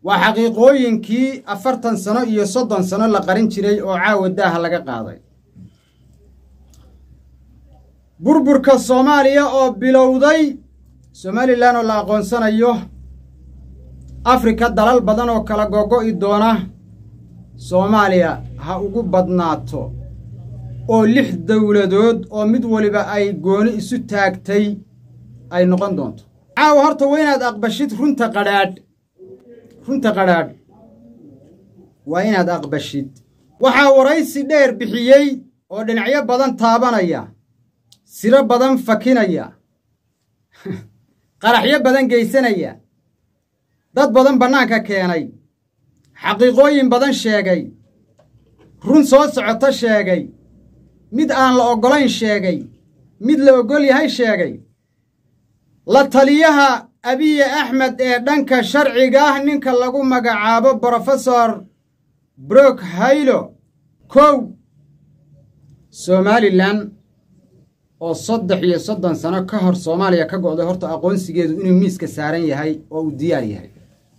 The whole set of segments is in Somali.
waa xaqiiqooyinkii afartan sano iyo soddon sano la qarin jiray oo caawa daaha laga qaaday burburka soomaaliya oo bilowday somalilan oo la aqoonsanayo afrika dalal badan oo kala gogo'i doona soomaaliya ha ugu badnaato oo lix dowladood oo mid waliba ay gooni isu taagtay ay noqon doonto caawa horta waa inaad aqbashid runta qadhaadh runta qadhaadh waa inaad aqbashid waxaa waraysi dheer bixiyey oo dhinacyo badan taabanaya siro badan fakinaya qaraxyo badan geysanaya dad badan bannaanka keenay xaqiiqooyin badan sheegay run soo socota sheegay mid aan la oggolayn sheegay mid la oggol yahay sheegay la taliyaha abiye axmed ee dhanka sharciga ah ninka lagu magacaabo brofesor brok haylo kow somalilan oo saddex iyo soddon sano ka hor soomaaliya ka go'day horta aqoonsigeedu inuu miiska saaran yahay oo uu diyaar yahay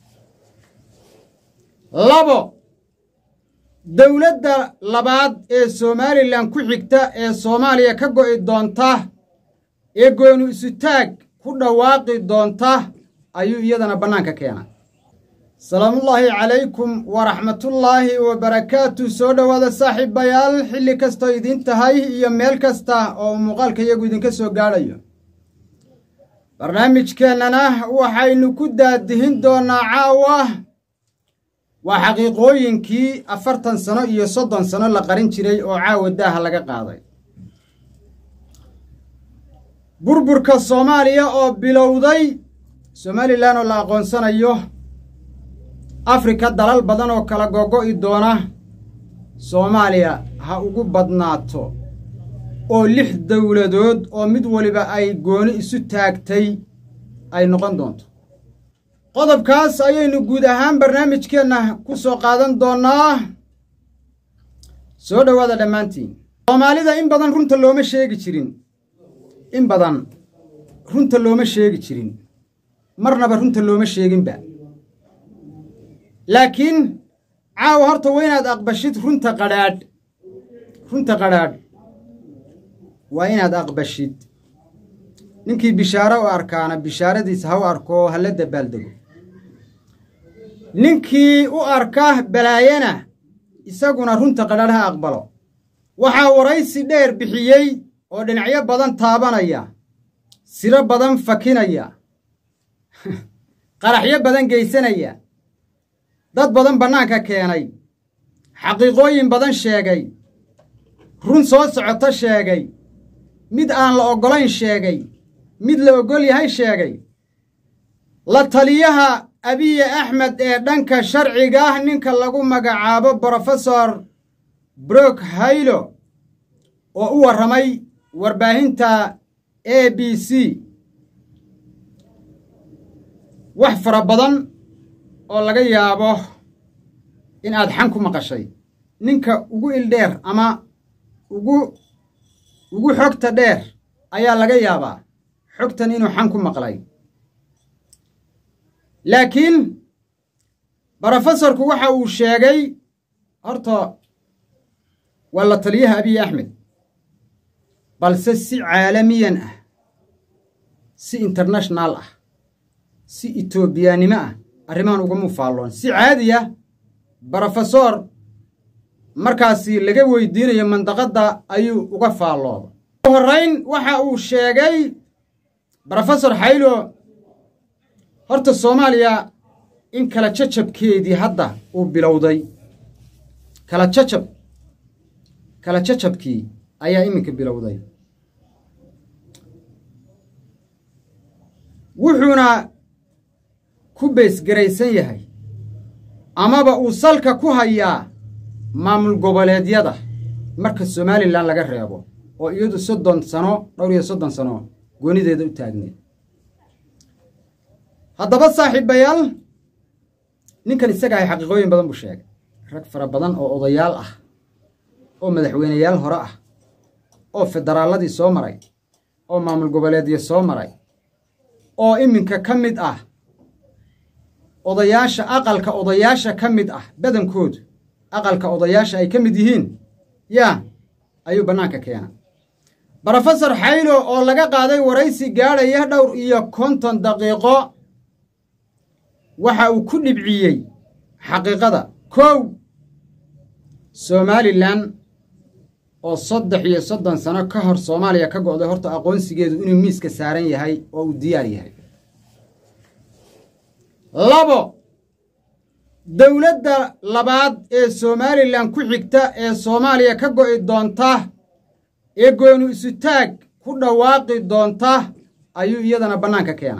labo dowladda labaad ee somalilan ku xigta ee soomaaliya ka go'i doonta ee goonu isutaag ku dhawaaqi doonta ayuu iyadana bannaanka keenay salaamullaahi calaykum waraxmatullaahi wabarakaatu soo dhowaada saaxiibayaal xilli kastoo idiin tahay iyo meel kasta oo muuqaalka iyagu idinka soo gaadhayo barnaamijkeennana waxaynu ku daadihin doonnaa caawa waa xaqiiqooyinkii afartan sano iyo soddon sano la qarin jiray oo caawa daaha laga qaaday burburka soomaaliya oo bilowday somalilan oo la aqoonsanayo afrika dalal badan oo kala gogo'i doona soomaaliya ha ugu badnaato oo lix dowladood oo mid waliba ay gooni isu taagtay ay noqon doonto qodobkaas ayaynu guud ahaan barnaamijkeenna ku soo qaadan doonnaa soo dhowaada dhammaantiin soomaalida in badan runta looma sheegi jirin in badan runta looma sheegi jirin marnaba runta looma sheeginba laakiin caawa horta waa inaad aqbashid runta qadhaadh runta qadhaadh waa inaad aqbashid ninkii bishaaro u arkaana bishaaradiisa ha u arko ha la dabaaldego ninkii u arka balaayana isaguna runta qadhaadh ha aqbalo waxaa waraysi dheer bixiyey oo dhinacyo badan taabanaya siro badan fakinaya qaraxyo badan geysanaya dad badan bannaanka keenay xaqiiqooyin badan sheegay run soo socota sheegay mid aan la oggolayn sheegay mid la oggol yahay sheegay la taliyaha abiye axmed ee dhanka sharciga ah ninka lagu magacaabo brofesor brok haylo oo u warramay warbaahinta a b c wax fara badan oo laga yaabo in aad xan ku maqashay ninka ugu ildheer ama ugu ugu xogta dheer ayaa laga yaabaa xogtan inuu xan ku maqlay laakiin brofesorku waxa uu sheegay horta waa la taliyaha abiy axmed balse si caalamiyan ah si internashonal ah si etoobiyaannimo ah arrimahan ugama faalloon si caadiya brofesor markaasi laga weydiinayo mandaqadda ayuu uga faallooda ugu horrayn waxa uu sheegay brofesor xaylo horta soomaaliya in kala jajabkeedii hadda uu bilowday kala jajab kala jajabkii ayaa iminka bilowday wuxuuna ku beysgaraysan yahay amaba uu salka ku hayaa maamul goboleedyada marka somalilan laga reebo oo iyadu soddon sano dhowr iyo soddon sano goonideeda u taagneed haddaba saaxiibayaal ninkan isaga ahay xaqiiqooyin badan buu sheegay rag fara badan oo odayaal ah oo madaxweyneyaal hore ah oo federaalladii soo maray oo maamul goboleedyo soo maray oo iminka ka mid ah odayaasha aqalka odayaasha ka mid ah badankoodu aqalka odayaasha ay ka mid yihiin yaa ayuu bannaanka keena brofesor xaylo oo laga qaaday waraysi gaadhaya dhowr iyo konton daqiiqo waxa uu ku dhibciyey xaqiiqada kow somalilan oo saddex iyo soddon sano ka hor soomaaliya ka go'day horta aqoonsigeedu inuu miiska saaran yahay oo uu diyaar yahay labo dowladda labaad ee somalilan ku xigta ee soomaaliya ka go'i doonta ee goonu isutaag ku dhawaaqi doonta ayuu iyadana bannaanka keena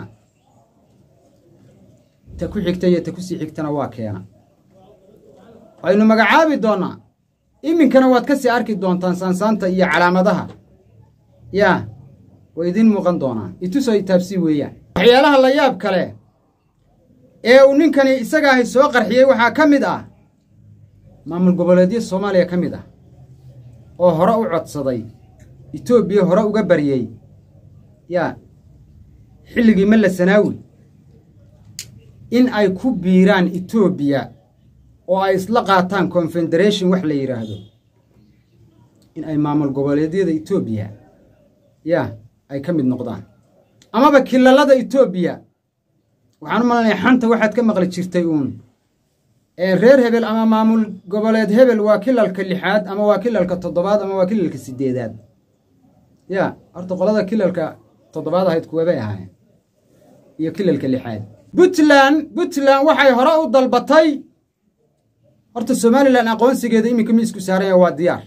ta ku xigta iyo ta ku sii xigtana waa keena waynu magacaabi doonnaa iminkana waad ka sii arki doontaan saansaanta iyo calaamadaha yaa way idiin muuqan doonaan itusoo itaabsii weeyaan waxyaalaha la yaab kale ee uu ninkani isagaahi soo qarxiyey waxaa ka mid ah maamul goboleedyo soomaaliya ka mid ah oo hore u codsaday etoobiya hore uga baryey yaa xilligii malla sanaawi in ay ku biiraan etoobiya oo ay isla qaataan confederation wax la yidhaahdo in ay maamul goboleedyada etoobiya yaa ay ka mid noqdaan amaba kilalada etoobiya waxaan u malanaya xanta waxaad ka maqli jirtay uun ee reer hebel ama maamul goboleed hebel waa kilalka lixaad ama waa kilalka toddobaad ama waa kilalka siddeedaad yaa horta qolada kilalka toddobaad ahayd kuwebay ahaayeen iyo kilalka lixaad puntland puntland waxay hore u dalbatay horta somalilan aqoonsigeeda iminka miisku saaranya waa diyaar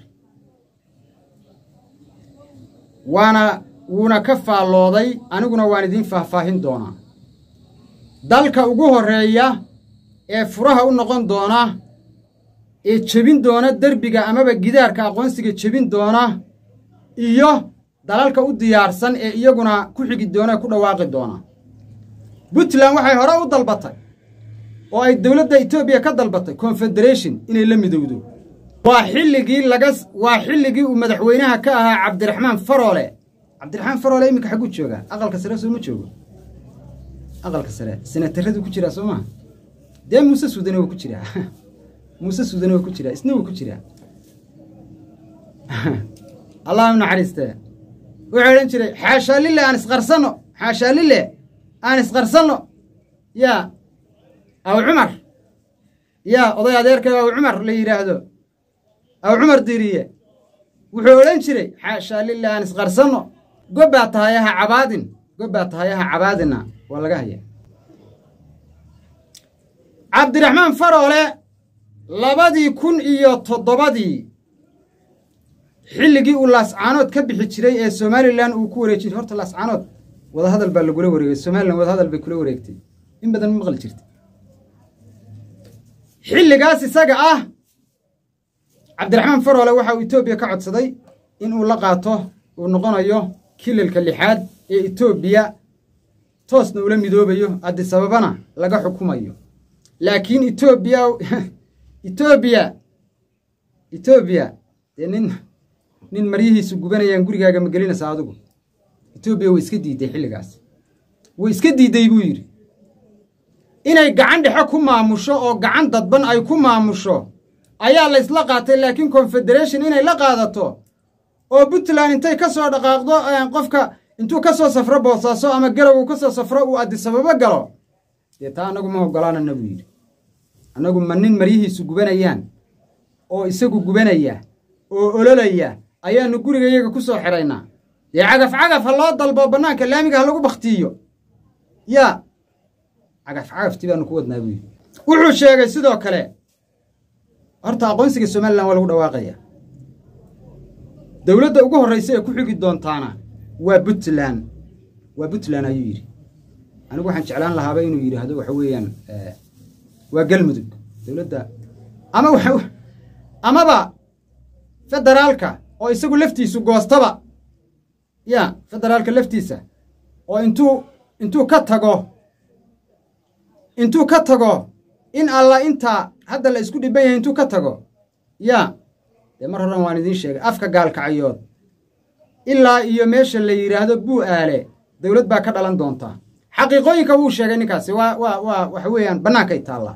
waana wuuna ka faallooday aniguna waan idiin faahfaahin doonaa dalka ugu horreeya ee furaha u noqon doona ee jebin doona derbiga amaba gidaarka aqoonsiga jebin doona iyo dalalka u diyaarsan ee iyaguna ku xigi doona ku dhawaaqi doona puntland waxay hore u dalbatay oo ay dowladda etoobiya ka dalbatay confederation inay la midowdo waa xilligii laga waa xilligii uu madaxweynaha ka ahaa cabdiraxmaan faroole cabdiraxmaan faroole iminka xagguu joogaa aqalka sare soo ma joogo aqalka sare senataradu ku jiraa soo maha dee muuse suudane wuu ku jiraa muuse suudane wuu ku jiraa isna wuu ku jiraa allah u naxariistee wuxuu odhan jiray xaashaa lile aan isqarsanno xaashaa lile aan isqarsanno yaa aw cumar yaa oday adeerkay aw cumar la yidhaahdo aw cumar diiriye wuxuu odhan jiray xaashaa lile aan isqarsanno gobbaa tahay aha cabaadin gobbaa tahay aha cabaadina waa laga haya cabdiraxmaan faroole labadii kun iyo toddobadii xilligii uu laascaanood ka bixi jiray ee somalilan uu ku wareeji jiray horta laascaanood wadahadal baa lagula wareegay somalilan wadahadal bay kula wareegtay in badan ma maqli jirta xilligaas isaga ah cabdiraxmaan faroole waxa uu etoobiya ka codsaday in uu la qaato uu noqonayo kilalka lixaad ee etoobiya toosna ula midoobayo addisababana laga xukumayo laakiin etoobiya etoobiya etoobiya dee nin nin maryihiisu gubanayaan gurigaaga ma gelinaysa adigu etoobiya way iska diidday xilligaas way iska diidday buu yidhi inay gacan dhexe ku maamusho oo gacan dadban ay ku maamusho ayaa laysla qaatay laakiin confederation inay la qaadato oo puntland intay ka soo dhaqaaqdo qofka intuu ka soo safro boosaaso ama garow uu ka soo safro uu addisababo galo dee taa annagu ma oggolaanana buu yidhi annagu ma nin maryihiisu gubanayaan oo isagu gubanaya oo ololaya ayaannu guriga iyaga ku soo xidhaynaa dee cagaf cagaf ha loo dalbo bannaanka laamiga ha lagu bakhtiiyo yaa cagaf cagaftii baanu ku wadnaa buu yidhi wuxuu sheegay sidoo kale horta aqoonsiga somalilan waa lagu dhawaaqaya dowladda ugu horraysa ee ku xigi doontaana waa puntland waa puntland ayuu yidhi anigu waxaan jeclaan lahaaba inuu yidhaahdo waxa weeyaan waa galmudug dowladda ama waxa amaba federaalka oo isagu laftiisu goostaba ya federaalka laftiisa oo intuu intuu ka tago intuu ka tago in alla intaa hadda la isku dhiban yahay intuu ka tago ya dee mar horan waan idiin sheegay afka gaalkacyood ilaa iyo meesha la yidhaahdo buu aale dowlad baa ka dhalan doontaa xaqiiqooyinka wuu sheegay ninkaasi waa waa waa waxa weeyaan bannaankay taallaa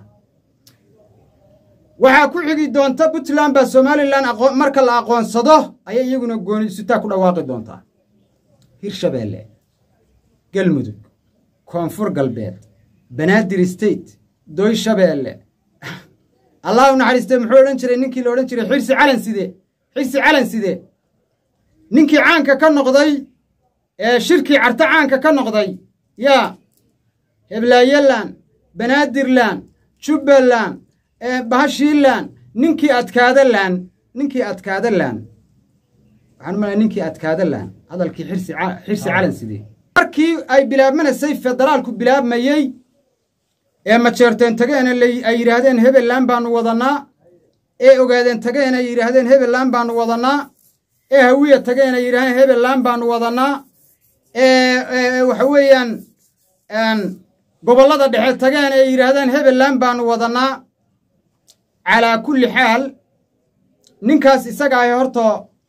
waxaa ku xigi doonta puntland baa somalilan marka la aqoonsado ayay iyaguna gooni isutaa ku dhawaaqi doontaa hirshabeelle galmudug koonfur galbeed banaadir state doyshabeelle allah u naxariistee muxuu odhan jiray ninkii la odhan jiray xirsi calan side xirsi calan side ninkii caanka ka noqday ee shirkii carto caanka ka noqday yaa heblaayalan banaadirlan jubbaland bahashiilan ninkii adkaadalan ninkii adkaadalan waxaan malaya ninkii adkaadalan hadalkii xirsi xirsi calan side markii ay bilaabmanaysay federaalku bilaabmayey ee majeerteen tageena ay yidhaahdeen hebeland baanu wadannaa ee ogaadeen tageen ay yidhaahdeen hebeland baanu wadannaa ee hawiya tageen ay yidhahdeen hebeland baanu wadannaa ee waxa weeyaan gobollada dhexe tageen ay yidhaahdeen hebeland baanu wadannaa calaa kulli xaal ninkaas isaga ahi horta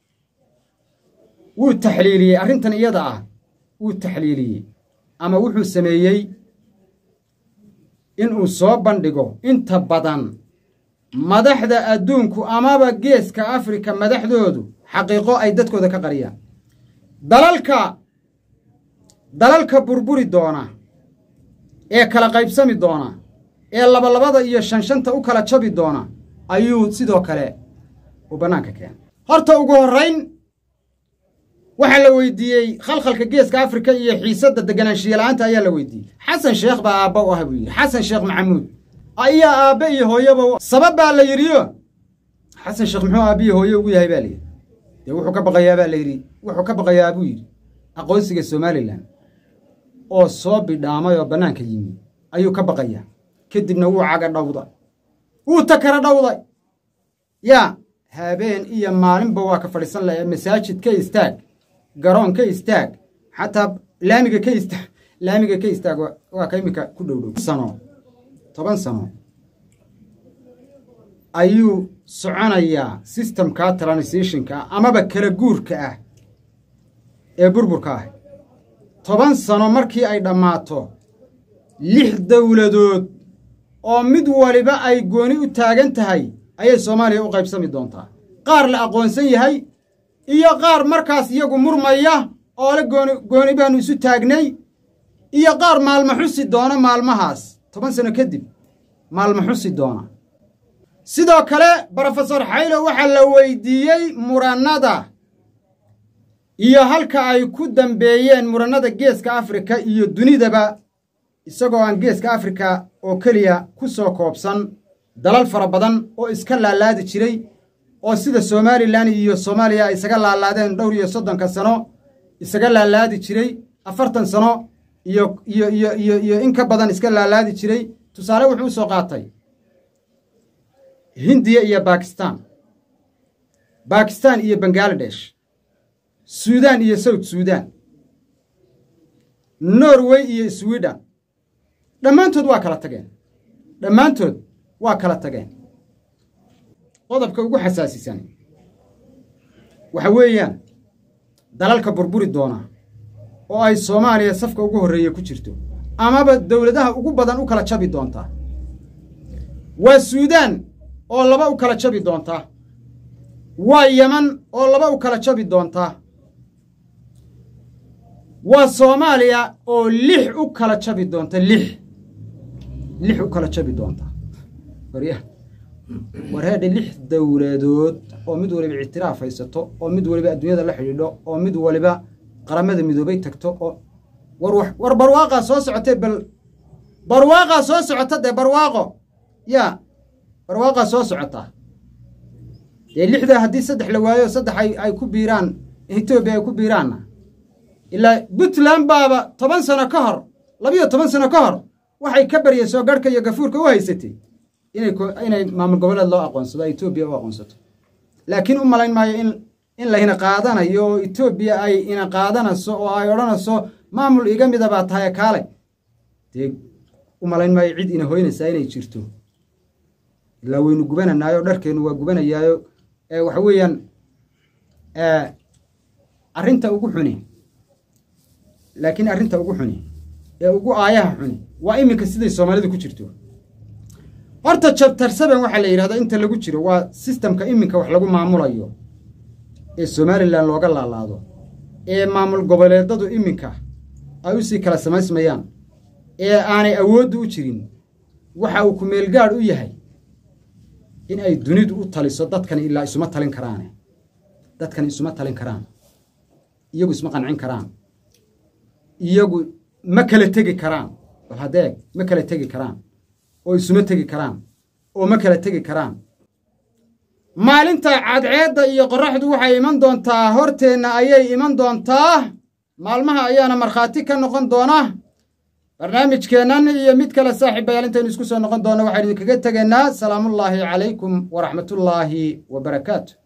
wuu taxliiliyey arrintan iyada ah wuu taxliiliyey ama wuxuu sameeyey inuu soo bandhigo inta badan madaxda adduunku amaba geeska afrika madaxdoodu xaqiiqo ay dadkooda ka qariyaan dalalka dalalka burburi doona ee kala qaybsami doona ee labalabada iyo shanshanta u kala jabi doona ayuu sidoo kale uu bannaanka keenay horta ugu horrayn waxaa la weydiiyey khalkhalka geeska afrika iyo xiisadda deganaanshiya-la'aanta ayaa la weydiiyey xasan sheekh baa aabba u ah buu yidhi xasan sheekh maxamuud ayaa aabbe iyo hooyaba sabab baa la yidhiyo xasan sheekh muxuu aabbiyo hooye ugu yahay baa layidhi dee wuxuu ka baqayaa baa layidhi wuxuu ka baqayaa buu yidhi aqoonsiga somalilan oo soo bidhaamay oo bannaanka yimi ayuu ka baqayaa kadibna wuu caga dhawday wuu takara dhawday yaa habeen iyo maalinba waa ka fadhiisan laha masaajid ka istaag garoon ka istaag xataa laamiga ka istaag laamiga ka istaag waa ka iminka ku dhowdhow sano toban sano ayuu soconayaa systemka transitionka amaba kala guurka ah ee burburka ah toban sano markii ay dhammaato lix dowladood oo mid waliba ay gooni u taagan tahay ayay soomaaliya u qaybsami doontaa qaar la aqoonsan yahay iyo qaar markaas iyagu murmaya oo le gooni gooni baanu isu taagnay iyo qaar maalmo xusi doona maalmahaas toban sano kadib maalmo xusi doona sidoo kale brofesor xaylo waxaa la weydiiyey murannada iyo halka ay ku dambeeyeen murannada geeska afrika iyo dunidaba isagoo aan geeska afrika oo keliya ku soo koobsan dalal fara badan oo iska laalaadi jiray oo sida somalilan iyo soomaaliya ay isaga laalaadeen dhowr iyo soddonka sano isaga laalaadi jiray afartan sano iyo iyo iyo iyo iyo in ka badan iska laalaadi jiray tusaale wuxuu usoo qaatay hindiya iyo bakistan bakistan iyo bangaladesh suudan iyo south suudan norway iyo sweden dhammaantood waa kala tageen dhammaantood waa kala tageen qodobka ugu xasaasisan waxa weeyaan dalalka burburi doona oo ay soomaaliya safka ugu horreeya ku jirto amaba dowladaha ugu badan u kala jabi doontaa waa suudaan oo laba u kala jabi doontaa waa yeman oo laba u kala jabi doontaa waa soomaaliya oo lix u kala jabi doonta lix lix u kala jabi doontaa warya warheedhe lix dowladood oo mid waliba ictiraaf haysato oo mid waliba adduunyada la xidhiidho oo mid waliba qaramada midoobay tagto oo war war barwaaqaa soo socotee bal barwaaqaa soo socota dee barwaaqo yaa barwaaqaa soo socotaa dee lixda haddii saddex la waayo saddex ay ku biiraan etoobiya ay ku biiraanna ilaa puntland baaba toban sano ka hor labiyo toban sano ka hor waxay ka baryayso garhka iyo gafuurka u haysatay inay maamul goboleed loo aqoonsado etoobiya u aqoonsato laakiin u malayn maayo in in layna qaadanayo oo etoobiya ay ina qaadanayso oo ay odhanayso maamul iga mida baa tahay kaale dee u malayn maayo cid ina hoynaysaa inay jirto ilaa waynu gubananaayo dharkeennu waa gubanayaayo waxa weeyaan arrinta ugu xuni laakiin arrinta ugu xuni ee ugu aayaha xuni waa iminka siday soomaalidu ku jirto horta jabtar seben waxaa la yidhahdaa inta lagu jiro waa sistamka iminka wax lagu maamulayo ee somalilan looga laalaado ee maamul goboleedadu iminka ay u sii kala samaysmayaan ee aanay awooddu u jirin waxa uu kumeelgaadh u yahay in ay dunidu u taliso dadkani ilaa isuma talin karaane dadkani isuma talin karaan iyagu isma qancin karaan iyagu ma kala tegi karaan bal hadeeg ma kala tegi karaan oo isuma tegi karaan oo ma kala tegi karaan maalinta cadceedda iyo qorraxdu waxay iman doontaa horteenna ayay iman doontaa maalmaha ayaana markhaati ka noqon doona barnaamijkeennan iyo mid kale saaxiibayaal intaynu isku soo noqon doonno waxaynu idinkaga tegaynaa salaamullaahi calaykum waraxmatullaahi wa barakaatu